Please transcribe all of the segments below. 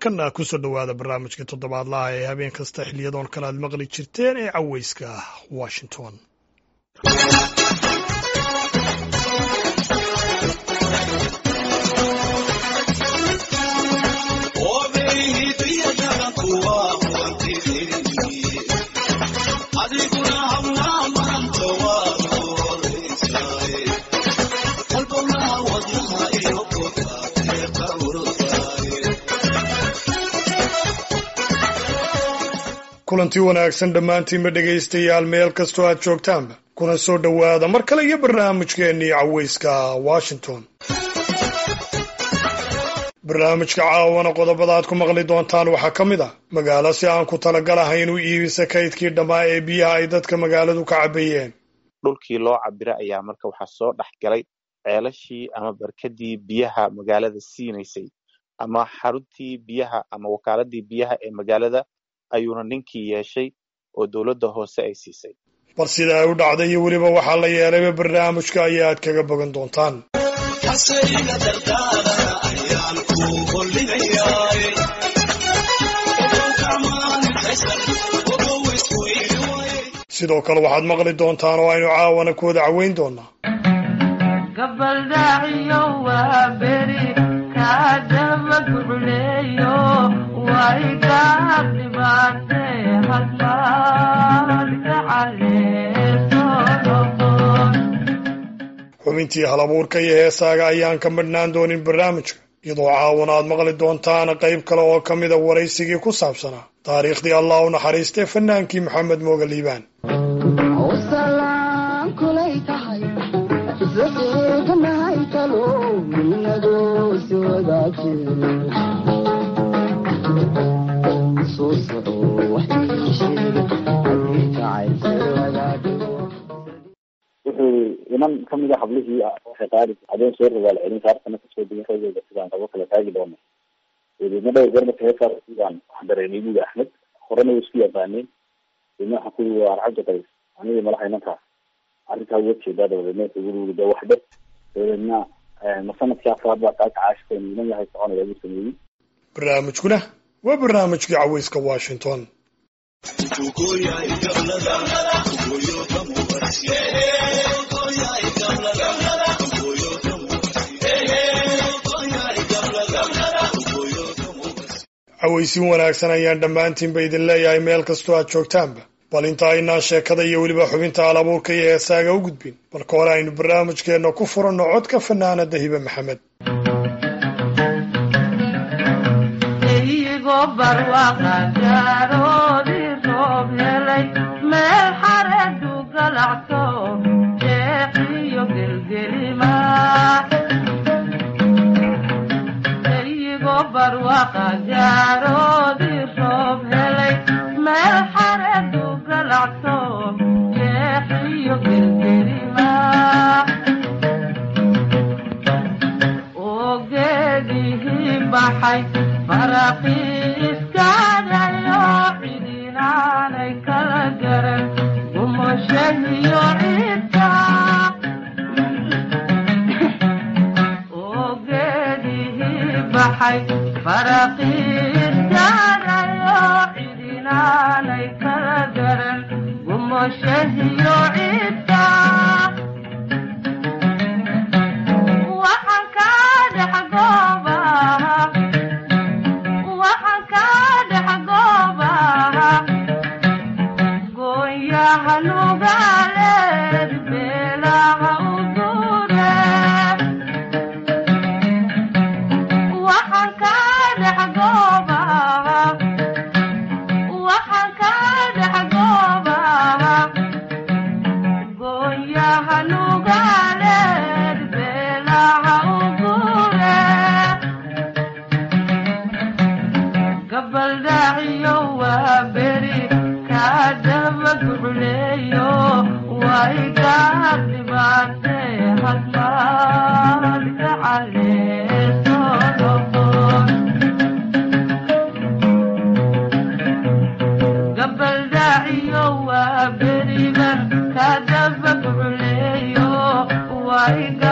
markana kusoo dhowaada barnaamijka toddobaadlaha ee habeen kasta xiliyadoon kale aad maqli jirteen ee caweyska washington kulantii wanaagsan dhammaantiinba dhegaystayaal meel kastoo aad joogtaanba kuna soo dhowaada mar kale iyo barnaamijkeennii caweyska washington barnaamijka caawana qodobada aad ku maqli doontaan waxaa ka mid ah magaalo si aan ku talagalahayn u iibisa kaydkii dhammaa ee biyaha ay dadka magaaladu ka cabayeen dhulkii loo cabira ayaa marka waxaa soo dhex galay ceelashii ama barkadii biyaha magaalada siinaysay ama xaruntii biyaha ama wakaaladii biyaha ee magaalada ayuuna ninkii yeeshay oo dowladda hoose ay siisay bal sida ay u dhacday iyo weliba waxaa la yeelayba barnaamijka ayaa aad kaga bogan doontaan sidoo kale waxaad maqli doontaan oo aynu caawana ku wada caweyn doonaa xubintii halabuurka iyo heesaaga ayaan ka madhnaan doonin barnaamijka iyadoo caawana aad maqli doontaan qayb kale oo ka mida waraysigii ku saabsanaa taariikhdii allah u naxariistay fanaankii maxamed mooga liibaan wuxuu inan kamid a hablihii waxay qaadi habeen soo rogaal celin saartana kasoo degin rageyga sidaan qabo kala taagi doono dabeedna dhowr goor marka heesaas sidaan wax dareemay buuli axmed horena way isku yaqaaneen dabeedna waxaan kuyi waa arcabdi qays anigii malaha inankaas arrintaa uga jeedaa dabadeedna wuxuu uri uri de waxbe dabadeedna ma sanadkii afraad baa kaa kacaashikeen inan yahay soconaya buu sameeyey barnaamijkuna waa barnaamijkii caweyska washington caweysin wanaagsan ayaan dhammaantiinba idin leeyahay meel kastoo aad joogtaanba bal inta aynaan sheekada iyo weliba xubinta alabuurka iyo heesaaga u gudbin marka hore aynu barnaamijkeenna ku furanno codka fanaanada hibe maxamed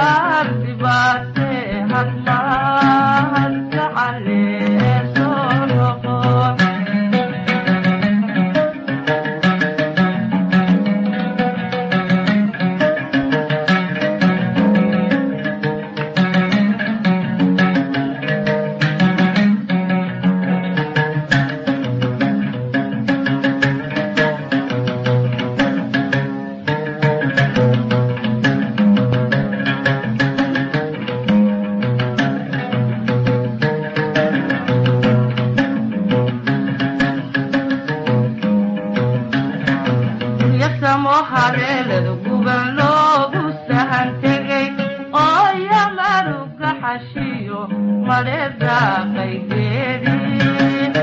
Thank you. haleelada guban loogu sahan tegay oo yamaruga xashiyo madheeda qaygeedii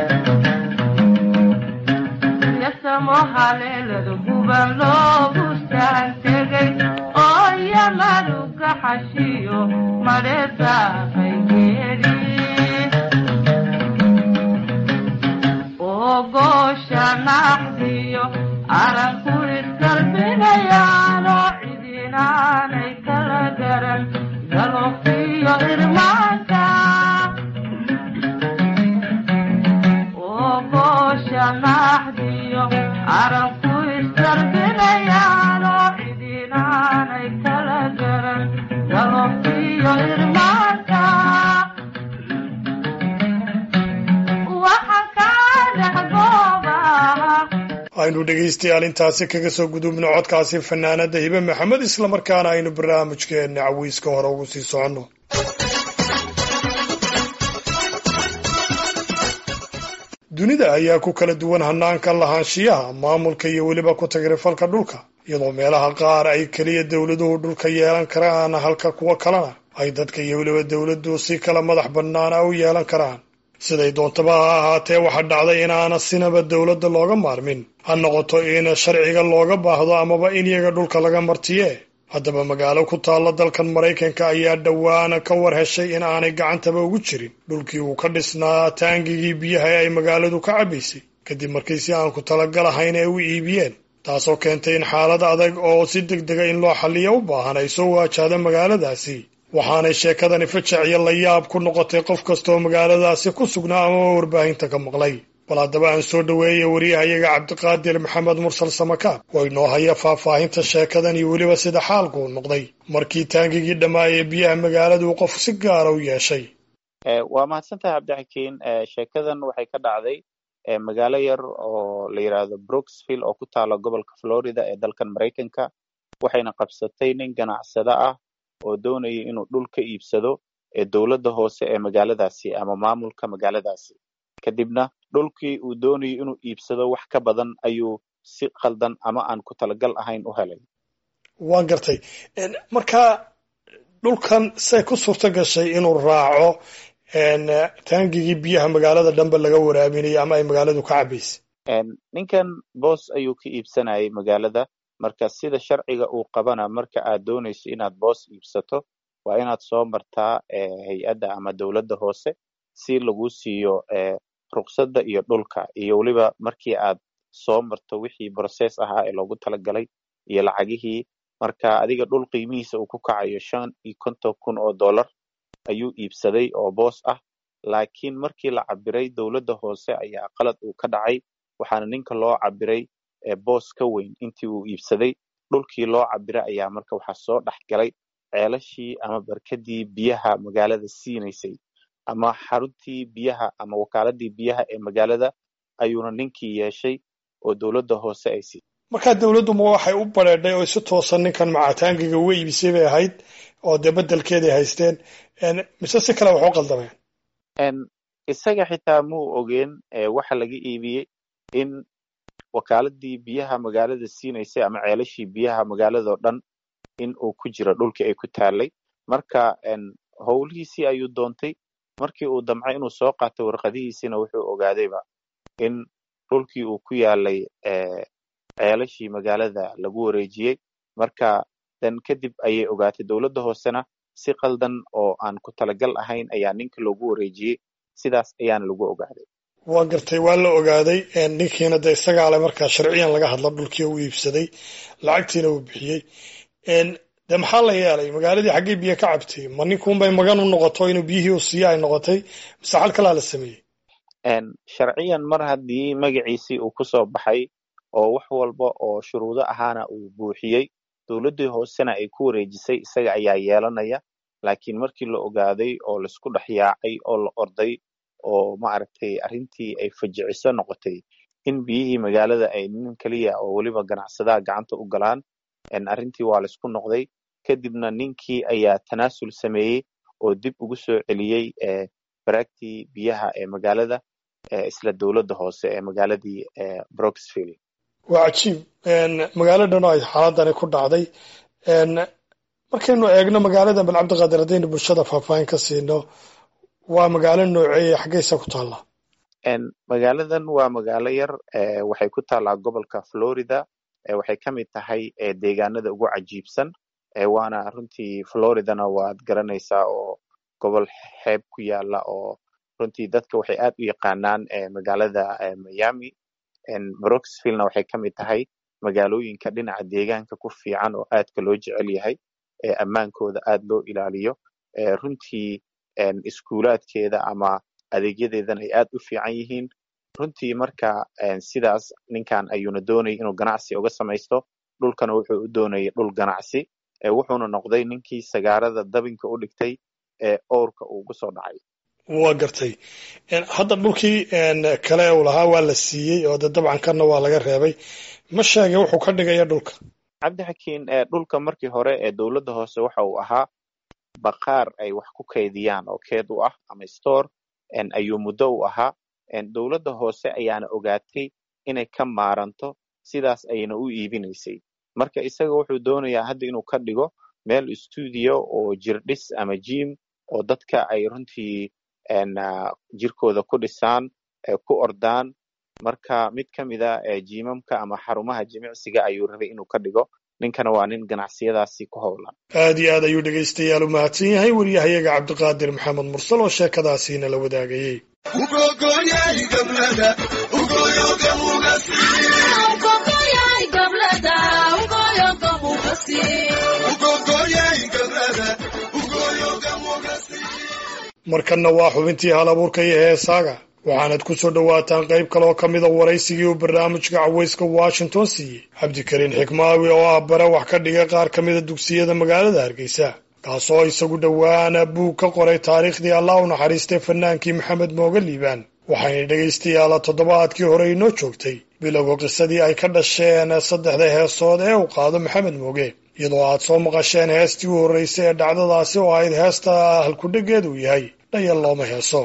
yasamo haleelada guban loogu sahan tegay oo yamaruga xashiyo madheeda qaygeedii oo goosha naxdiyo aranku isgalbinayaanoo cidinaanay kala garan galoofiyo irmaanka oo goosha naxdiyo aranku isgalbinayaanoo cidinaanay kala garan galoofiyo irmaanka waxa kaa dhex goobaha aynu dhegaystayaal intaasi kaga soo gudubno codkaasi fanaanada hibe maxamed islamarkaana aynu barnaamijkeenna cawiiska hore ugu sii soconno dunida ayaa ku kala duwan hanaanka lahaanshiyaha maamulka iyo weliba ku tagrifalka dhulka iyadoo meelaha qaar ay keliya dowladuhu dhulka yeelan karaan halka kuwo kalena ay dadka iyo weliba dowladdu si kala madax bannaana u yeelan karaan siday doontaba ha ahaatee waxaa dhacday inaana sinaba dowladda looga maarmin ha noqoto in sharciga looga baahdo amaba in iyaga dhulka laga martiye haddaba magaalo ku taalla dalkan maraykanka ayaa dhowaana ka war heshay in aanay gacantaba ugu jirin dhulkii uu ka dhisnaa taangigii biyaha ee ay magaaladu ka cabbaysay kadib markii si aan ku talagal ahayn ay u iibiyeen taasoo keentay in xaalad adag oo si deg dega in loo xalliyo u baahan ay soo waajahda magaaladaasi waxaanay sheekadani fajac iyo layaab ku noqotay qof kastaoo magaaladaasi ku sugnaa amaba warbaahinta ka maqlay bal haddaba aan soo dhoweeya wariyahayaga cabdiqaadir maxamed mursal samakaab oo inoo haya faahfaahinta sheekadan iyo weliba sida xaalku u noqday markii taangigii dhammaayee biyaha magaaladu qof si gaara u yeeshay waa mahadsantahay cabdixakiin sheekadan waxay ka dhacday magaalo yar oo la yidhaahdo brooksville oo ku taala gobolka florida ee dalkan maraykanka waxayna qabsatay nin ganacsado ah oo doonaya inuu dhul ka iibsado ee dowladda hoose ee magaaladaasi ama maamulka magaaladaasi kadibna dhulkii uu doonayo inuu iibsado wax ka badan ayuu si qaldan ama aan ku talagal ahayn u helay waan gartay marka dhulkan say ku suurto gashay inuu raaco taangigii biyaha magaalada dhanba laga waraabinayo ama ay magaaladu ka cabbaysay ninkan boos ayuu ka iibsanayay magaalada marka sida sharciga uu qabana marka aad doonayso inaad boos iibsato waa inaad soo martaa hay-adda ama dowladda hoose si lagu siiyo ruqsadda iyo dhulka iyo weliba markii aad soo marto wixii brocess ahaa ee loogu talagalay iyo lacagihii marka adiga dhul qiimihiisa uu ku kacayo shan iyo konton kun oo dollar ayuu iibsaday oo boos ah laakiin markii la cabiray dowladda hoose ayaa qalad uu ka dhacay waxaana ninka loo cabiray boos ka weyn intii uu iibsaday dhulkii loo cabiray ayaa marka waxaa soo dhex galay ceelashii ama barkadii biyaha magaalada siinaysay ama xaruntii biyaha ama wakaaladii biyaha ee magaalada ayuuna ninkii yeeshay oo dowladda hoose ay siisay markaa dowladdu ma waxay u bareedhay oo si toosan ninkan macataangiga uga iibisay bay ahayd oo dee bedelkeeday haysteen mise si kale wax u qaldameen isaga xitaa muu ogeen waxa laga iibiyey in wakaaladii biyaha magaalada siinaysay ama ceelashii biyaha magaaladao dhan in uu ku jiro dhulkii ay ku taalay marka howlihiisii ayuu doontay markii uu damcay inuu soo qaatay warqadihiisina wuxuu ogaadayba in dhulkii uu ku yaalay ceelashii magaalada lagu wareejiyey marka dan kadib ayay ogaatay dowladda hoosena si qaldan oo aan ku talagal ahayn ayaa ninka loogu wareejiyey sidaas ayaana lagu ogaaday waa gartay waa la ogaaday ninkiina de isagaa le markaa sharciyan laga hadla dhulkii u iibsaday lacagtiina uu bixiyey de maxaa la yeelay magaaladii xaggay biyo ka cabtay ma ninkuunbay magan u noqoto inuu biyihii u siiyo ay noqotay mise xal kalaa la sameeyey sharciyan mar haddii magaciisii uu kusoo baxay oo wax walba oo shuruudo ahaana uu buuxiyey dowladdii hoosena ay ku wareejisay isaga ayaa yeelanaya laakiin markii la ogaaday oo laisku dhex yaacay oo la orday oo maaragtay arrintii ay fajiciso noqotay in biyihii magaalada ay nin keliya oo weliba ganacsadaha gacanta u galaan arrintii waa laisku noqday kadibna ninkii ayaa tanaasul sameeyey oo dib ugu soo celiyey baraagtii biyaha ee magaalada isla dowladda hoose ee magaaladii broxville waa cajiib magaalo dhan oo ay xaaladani ku dhacday markaynu eegno magaaladan bal cabdiqaadir haddaynu bulshada faahfaahin ka siino waa magaalo nooceeye xaggeysa ku taalla magaaladan waa magaalo yar waxay ku taallaa gobolka florida waxay ka mid tahay deegaanada ugu cajiibsan waana runtii floridana waad garanaysaa oo gobol xeeb ku yaala oo runtii dadka waxay aad u yaqaanaan magaalada miami broxvillena waxay ka mid tahay magaalooyinka dhinaca deegaanka ku fiican oo aadka loo jecel yahay ammaankooda aad loo ilaaliyo runtii iskuulaadkeeda ama adeegyadeedana ay aad u fiican yihiin runtii marka sidaas ninkan ayuuna doonayay inuu ganacsi uga samaysto dhulkana wuxuu u doonayay dhul ganacsi wuxuuna noqday ninkii sagaarada dabinka u dhigtay ee owrka uu ugu soo dhacay waa gartay hadda dhulkii kale uu lahaa waa la siiyey oo de dabcan kana waa laga reebay ma sheegay wuxuu ka dhigaya dhulka cabdixakiin dhulka markii hore ee dowladda hoose waxa uu ahaa baqaar ay wax ku kaydiyaan oo keed u ah ama store ayuu muddo u ahaa dowladda hoose ayaana ogaatay inay ka maaranto sidaas ayna u iibinaysay marka isaga wuxuu doonayaa hadda inuu ka dhigo meel stuudio oo jirdhis ama jim oo dadka ay runtii jirkooda ku dhisaan ku ordaan marka mid ka mida jimamka ama xarumaha jimicsiga ayuu rabay inuu ka dhigo ninkana waa nin ganacsiyadaasi ku howlan aad iyo aad ayuu dhegaystayaal u mahadsan yahay waryahayaga cabdiqaadir maxamed mursal oo sheekadaasiina la wadaagayey markanna waa xubintii hal abuurka iyo heesaaga waxaanad ku soo dhowaataan qayb kaleoo ka mida waraysigii uu barnaamijka cawayska washington siiyey cabdikariin xikmaawi oo ah bare wax ka dhiga qaar ka mida dugsiyada magaalada hargeysa kaasoo isagu dhowaana buug ka qoray taariikhdii allah u naxariistay fanaankii maxamed mooge liibaan waxayna dhegaystayaala toddobaadkii hore inoo joogtay bilowga qisadii ay ka dhasheen saddexda heesood ee uu qaado maxamed mooge iyadoo aad soo maqasheen heestii u horreysay ee dhacdadaasi oo ahayd heesta halkudheggeed uu yahay dhayal looma heeso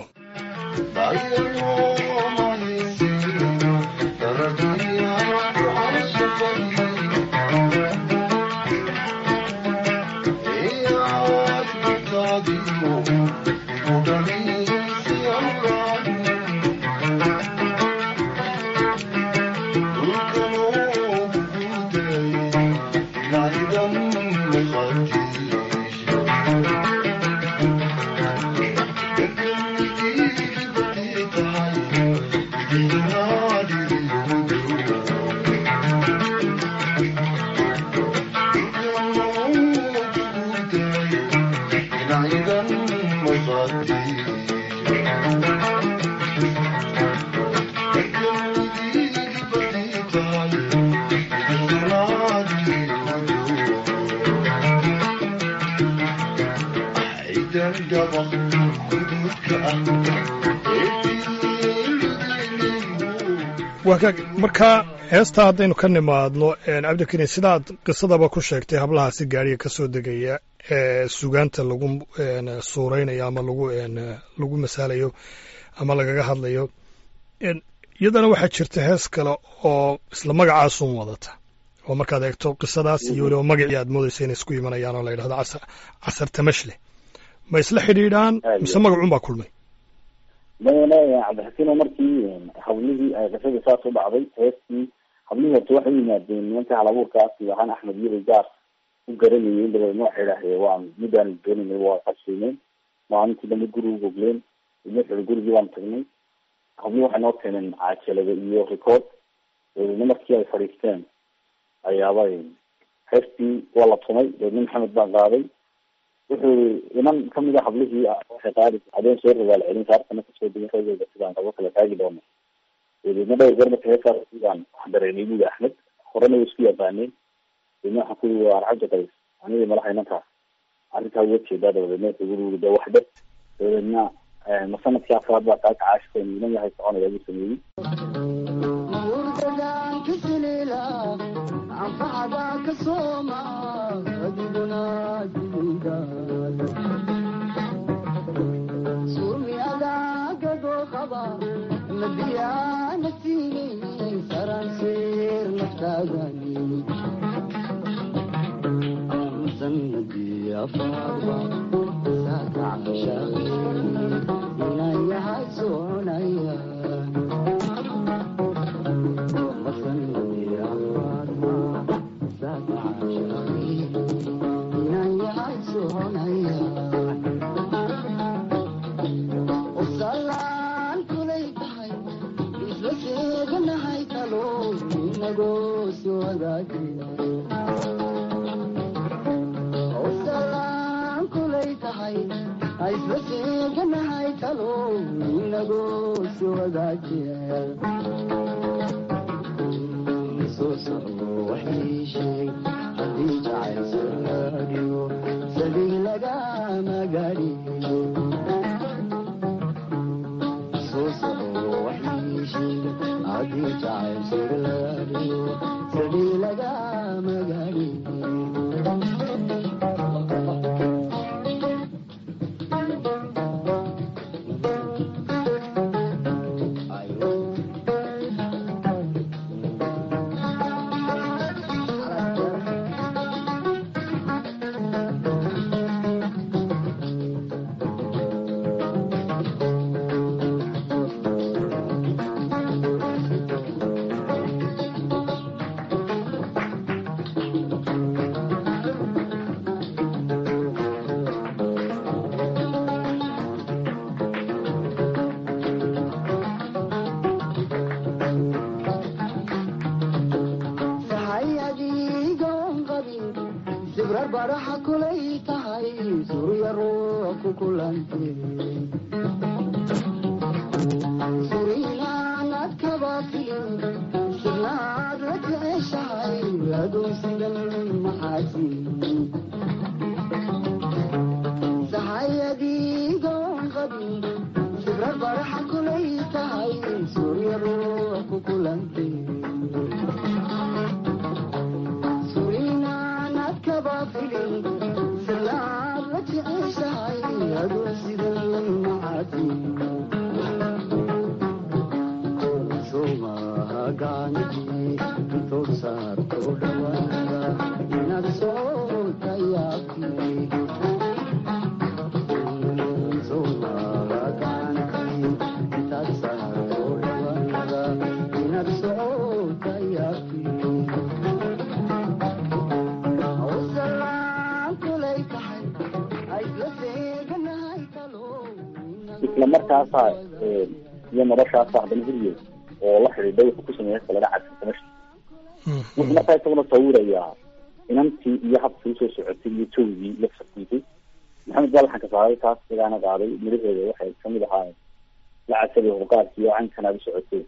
marka heestaa haddaynu ka nimaadno cabdikariin sidaad qisadaba ku sheegtay hablahaasi gaariga ka soo degaya ee sugaanta lagu suuraynayo ama lagu lagu masaalayo ama lagaga hadlayo iyadana waxaa jirta hees kale oo isla magacaasun wadata oo markaad eegto qisadaas iyo weliba magacii aad moodaysa inay isku imanayaan oo la yidhahdo casar casar tamashle ma isla xidhiidhaan mise magacun baa kulmay maya cabdixakiino markii hablihii ay qisada saas u dhacday heestii hablihii horta waxay u yimaadeen nimanka halabuurkaasi waxaan axmed yiri gaar u garanayeen dabeedna waxay idhahdeen waa midaan doonayna waa qashiimeen maalintii dambe gurigu gogleen wuxuu gurigii baan tagnay hablihii waxay noo keeneen cajalada iyo record dabeedna markii ay fadhiisteen ayaaba heestii waa la tumay dabeedna maxamed baan qaaday wuxuu inan kamid a hablihii waxay qaadi habeen soo rogaal celin saartana kasoo degin ragooda sidaan qabo kala taagi doono dabeedna dhowr goor marka heesaas sidaan wax dareemay buga axmed horena way isku yaqaaneen dabeedna waxaan ku yii waa arcaja qays anigii malaha inantaas arrintaa uga jeedaa dabadeedna wuxuu guri de waxdhe dabadeedna ma sanadkii afraad baa kaa kacaashkeen inan yahay soconaya buu sameeyey Madiyana sini saran sir nafta isla markaasa iyo noloshaasa haddana huriyo oo la xidhiidhay wuxuu ku sameeyay kalena cadsantamasha wuxuu markaa isaguna sawirayaa inantii iyo habkii usoo socotay iyo jawgii la farkiisay maxamed baa laxanka saaray taas isagaana qaaday midhaheeda waxay kamid ahaayeen la cadsaday hurqaadkii oo cankanaad u socotay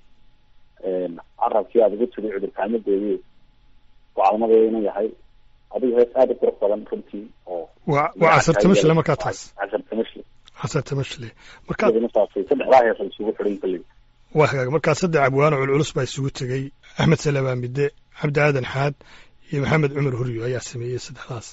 carabkii aad ugu tiri cudurkaamadeedi gocalmadeeda inuu yahay adigu hees aada u qurux badan runtii oo waa waa casar tamashle markaa taas casar tamashle casar tamashle markaa iyaduna saasay saddexdaa hees ay isugu xidhan kalley waa hagaag markaa saddex abwaano culculus baa isugu tegey axmed salabaa midde cabdi aadan xaad iyo maxamed cumar huryo ayaa sameeyey saddexdaas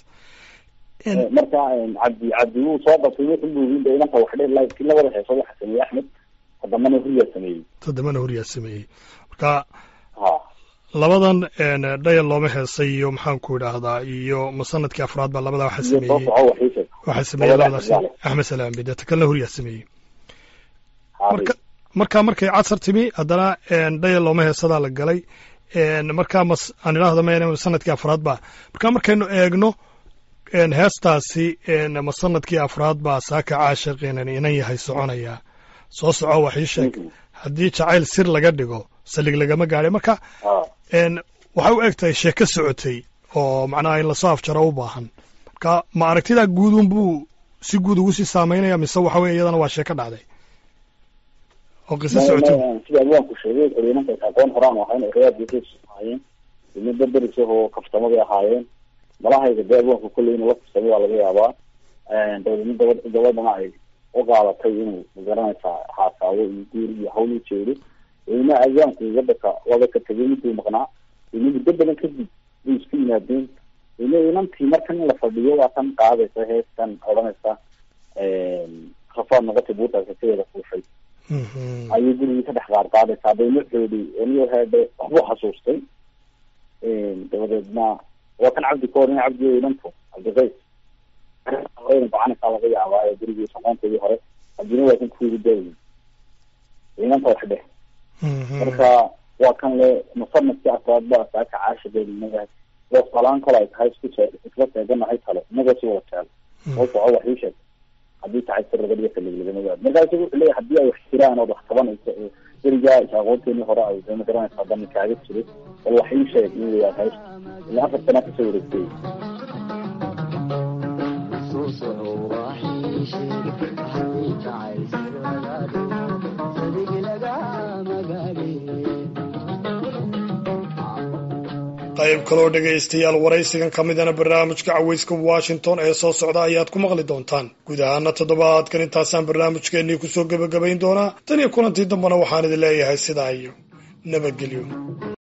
marka cabdi cabdi wuu soo qabtay wuxuu buugin de inanta wax dhe laakiin labada heeso waxa sameeyey axmed todobana huryaa sameeyey toddobana huryaa sameeyey marka ha labadan dhayal looma heesay iyo maxaanku idhaahdaa iyo musanadkii afraad baa labadaa waxa iyo soo sameeyey soco waxiise waxaa sameeyey labada labadaas Axmed axmed salaam midde ta kalena huryaa sameeyey haabay marka markaa markay casar timi haddana dhayal looma heesadaa la galay markaa mas aan idhaahdo ma sanadkii afraad ba markaa markaynu eegno heestaasi ma sanadkii afraad baa saaka caashiqiinan inan yahay soconaya soo soco wax ii sheeg haddii jacayl sir laga dhigo salig lagama gaadhay marka ha waxay u eg tahay sheeko socotay oo macnaha in lasoo afjaro u baahan marka ma aragtidaa guudun buu si guud ugu sii saameynaya mise waxa weye iyadana waa sheeko dhacday oo qiso socotay sida abwaanku sheegay xoriyinanka aqoon horaan ahayn reyaadkiis ahaayeen ilmo berberis oo kaftamo bay ahaayeen malahayga dee abwaanku kolley inuu la kaftamay waa laga yaabaa dabeedna gabad gabadhana ay u qaadatay inuu magaranaysaa haasaabo iyo guur iyo hawl u jeedo ilma abwaanku waddanka wada ka tegay miduu maqnaa ilmo muddo badan kadib bay isku yimaadeen ilmo inantii markan in la fadhiyo waa tan qaadaysa heestan odhanaysa rafaad noqotay buurtaas kateeda fuushay Mhm. ayuu gurigii ka dhex qaar qaadaysaa bayna xoodi aniyo heedhe waxbuu xasuustay dabadeedna waa kan cabdi ka horin cabdi inanto cabdikays ina gocanaysaa laga yaabaa berigii shaqoonteedii hore cabdina waa kan kuugu daayi inanta wax dheh marka waa kan le musanadkii afraad ba saaka caashigeeda inaga wasalaan kale ay tahay isku see isla seeganahay kale inaga si wada jeel oo soco wax ii sheeg haddii tahay sirragadiyo kaliglagamada markaasu wuxuu leeyahay haddii ay wax jiraan ood wax qabanayso oo berigaa aqoonteenii hore ay dama garanaysaa dani kaaga jiray bal wax ii sheeg in weyaa hayst ilaa afar sanaa kasoo wareegtay qayb kaloo dhegaystayaal waraysigan ka midana barnaamijka caweyska washington ee soo socda ayaad ku maqli doontaan guud ahaana toddobaadkan intaasaan barnaamijkeennii kusoo gebagabayn doonaa tan iyo kulantii dambena waxaan idin leeyahay sidaa iyo nabadgelyo